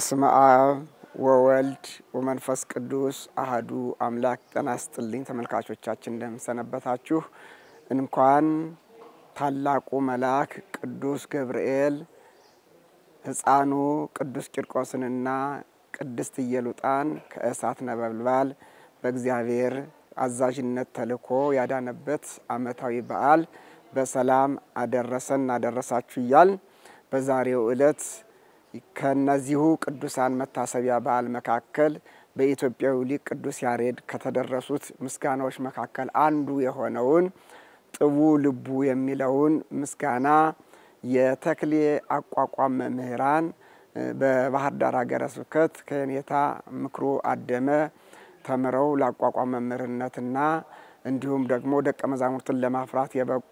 በስመ አብ ወወልድ ወመንፈስ ቅዱስ አህዱ አምላክ። ጤና ይስጥልኝ ተመልካቾቻችን፣ እንደምሰነበታችሁ። እንኳን ታላቁ መልአክ ቅዱስ ገብርኤል ሕፃኑ ቅዱስ ቂርቆስንና ቅድስት ኢየሉጣን ከእሳት ነበልባል በእግዚአብሔር አዛዥነት ተልኮ ያዳነበት ዓመታዊ በዓል በሰላም አደረሰን አደረሳችሁ እያል በዛሬው ዕለት ከነዚሁ ቅዱሳን መታሰቢያ በዓል መካከል በኢትዮጵያዊ ሊቅ ቅዱስ ያሬድ ከተደረሱት ምስጋናዎች መካከል አንዱ የሆነውን ጥቡ ልቡ የሚለውን ምስጋና የተክሌ አቋቋም መምህራን በባህር ዳር ሀገረ ስብከት ከየኔታ ምክሩ አደመ ተምረው ለአቋቋም መምህርነትና እንዲሁም ደግሞ ደቀ መዛሙርትን ለማፍራት የበቁ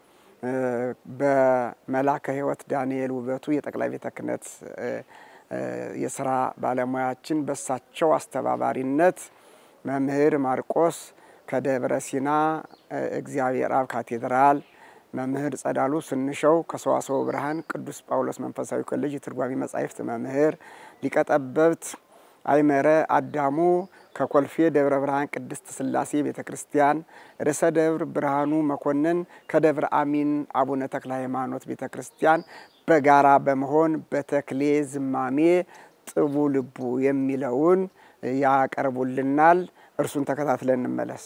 በመላከ ሕይወት ዳንኤል ውበቱ የጠቅላይ ቤተ ክህነት የስራ ባለሙያችን በሳቸው አስተባባሪነት መምህር ማርቆስ ከደብረ ሲና እግዚአብሔር አብ ካቴድራል፣ መምህር ጸዳሉ ስንሸው ከሰዋስወ ብርሃን ቅዱስ ጳውሎስ መንፈሳዊ ኮሌጅ የትርጓሜ መጻሕፍት መምህር፣ ሊቀጠበብት አይመረ አዳሙ ከኮልፌ ደብረ ብርሃን ቅድስት ስላሴ ቤተ ክርስቲያን፣ ርዕሰ ደብር ብርሃኑ መኮንን ከደብረ አሚን አቡነ ተክለ ሃይማኖት ቤተ ክርስቲያን በጋራ በመሆን በተክሌ ዝማሜ ጥቡ ልቡ የሚለውን ያቀርቡልናል። እርሱን ተከታትለን እንመለስ።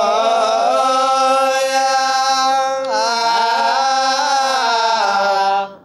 Oh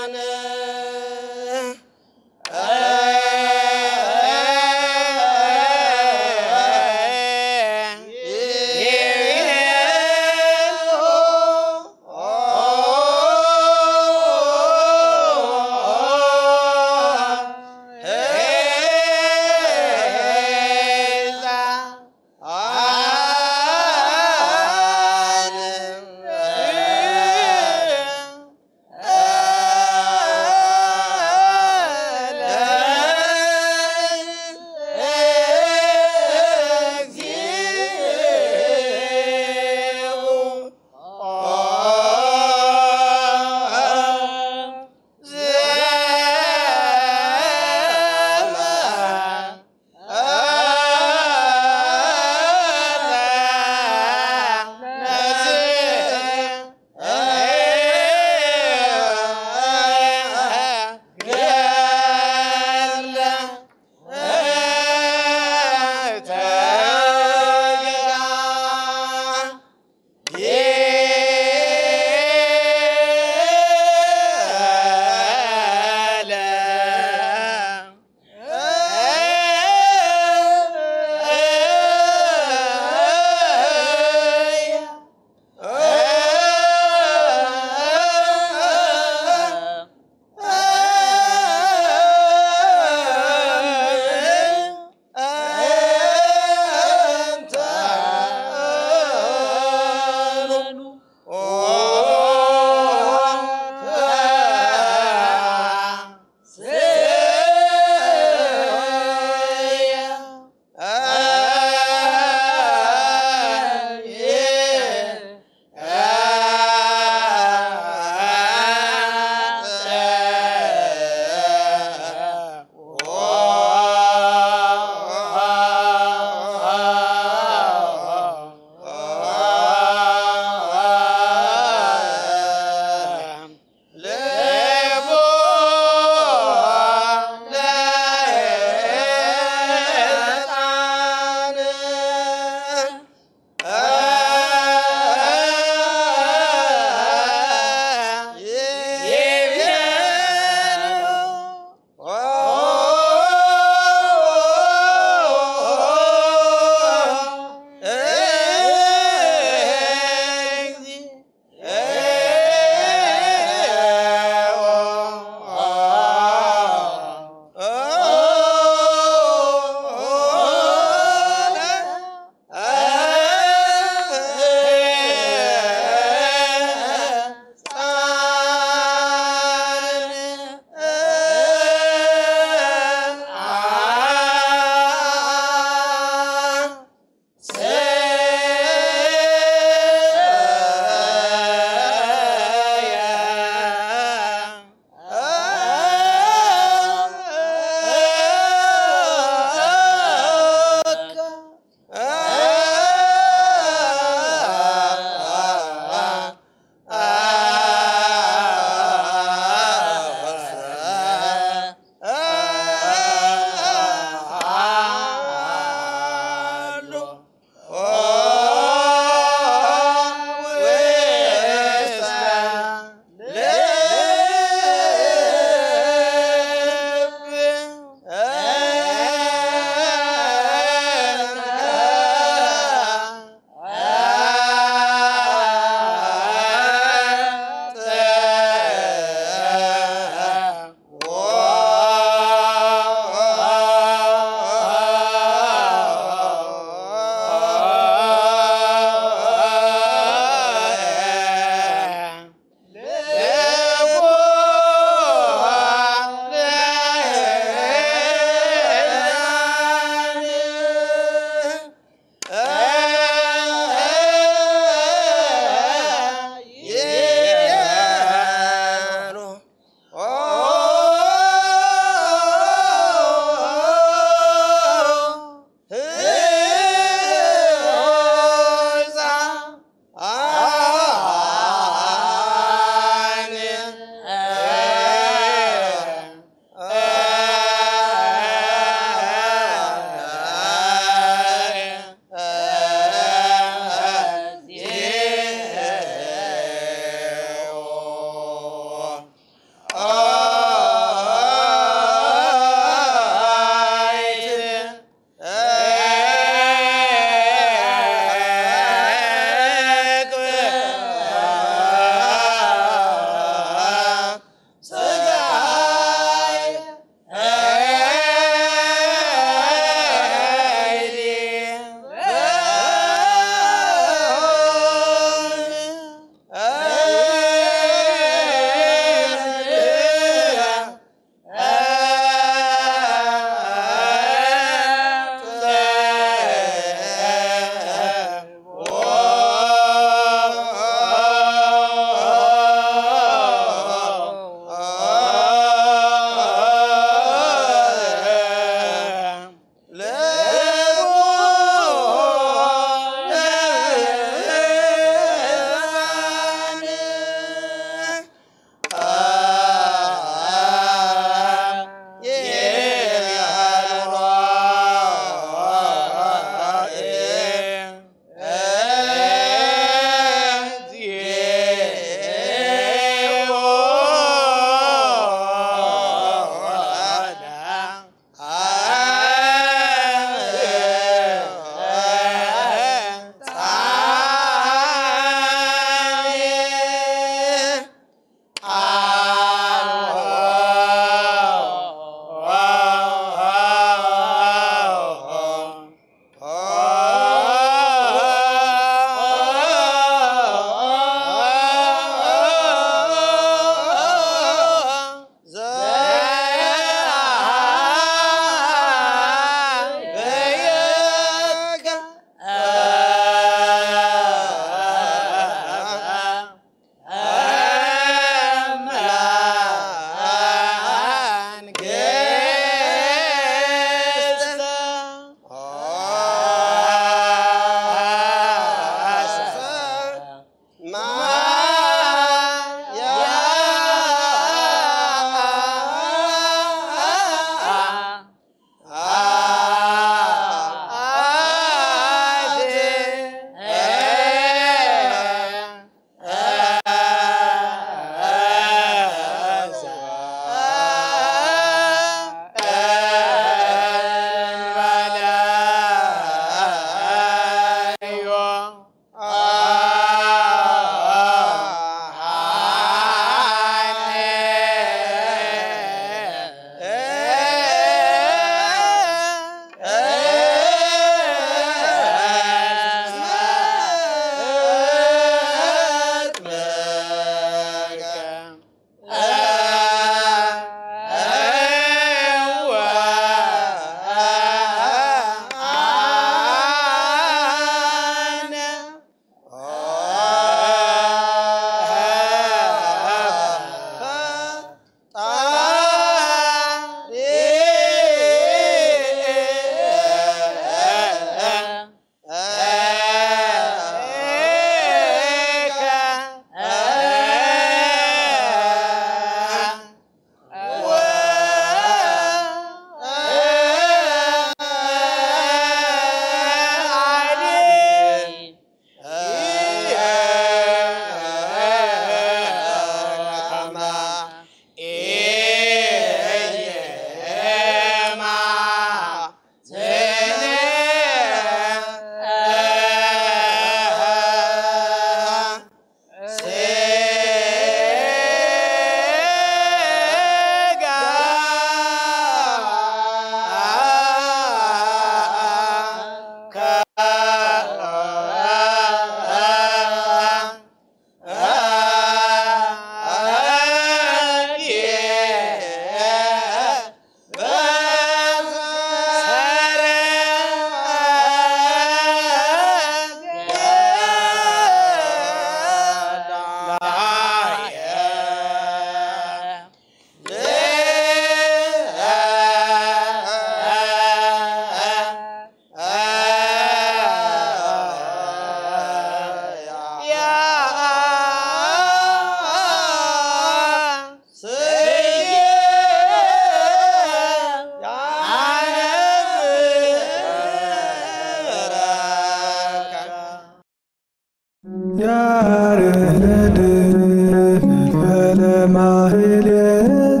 ማህሌት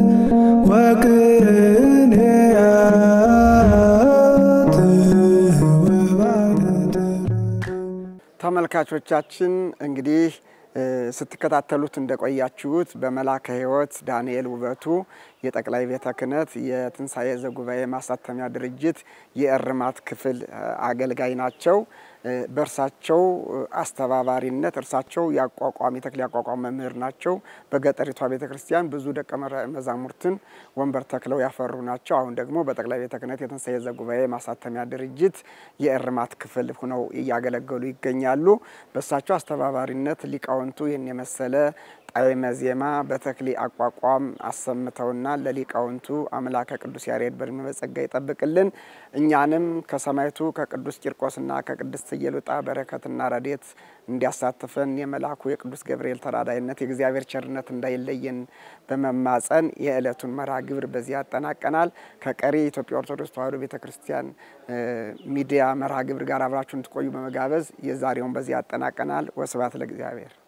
ወቅኔያት ወባነት ተመልካቾቻችን እንግዲህ ስትከታተሉት እንደቆያችሁት በመላከ ሕይወት ዳንኤል ውበቱ የጠቅላይ ቤተ ክህነት የትንሣኤ ዘጉባኤ ማሳተሚያ ድርጅት የእርማት ክፍል አገልጋይ ናቸው። በእርሳቸው አስተባባሪነት እርሳቸው የአቋቋም የተክሌ አቋቋም መምህር ናቸው። በገጠሪቷ ቤተ ክርስቲያን ብዙ ደቀ መዛሙርትን ወንበር ተክለው ያፈሩ ናቸው። አሁን ደግሞ በጠቅላይ ቤተ ክህነት የትንሣኤ ዘጉባኤ ማሳተሚያ ድርጅት የእርማት ክፍል ሆነው እያገለገሉ ይገኛሉ። በእሳቸው አስተባባሪነት ሊቃውንቱ ይህን የመሰለ ጣዕመ ዜማ በተክሌ አቋቋም አሰምተውና ለሊቃውንቱ አምላከ ቅዱስ ያሬድ በዕድሜ በጸጋ ይጠብቅልን። እኛንም ከሰማዕቱ ከቅዱስ ቂርቆስና ከቅድስት ኢየሉጣ በረከትና ረድኤት እንዲያሳትፈን የመልአኩ የቅዱስ ገብርኤል ተራዳይነት የእግዚአብሔር ቸርነት እንዳይለየን በመማጸን የዕለቱን መርሃ ግብር በዚህ ያጠናቀናል። ከቀሪ የኢትዮጵያ ኦርቶዶክስ ተዋሕዶ ቤተ ክርስቲያን ሚዲያ መርሃ ግብር ጋር አብራችሁን ትቆዩ በመጋበዝ የዛሬውን በዚህ ያጠናቀናል። ወስብሐት ለእግዚአብሔር።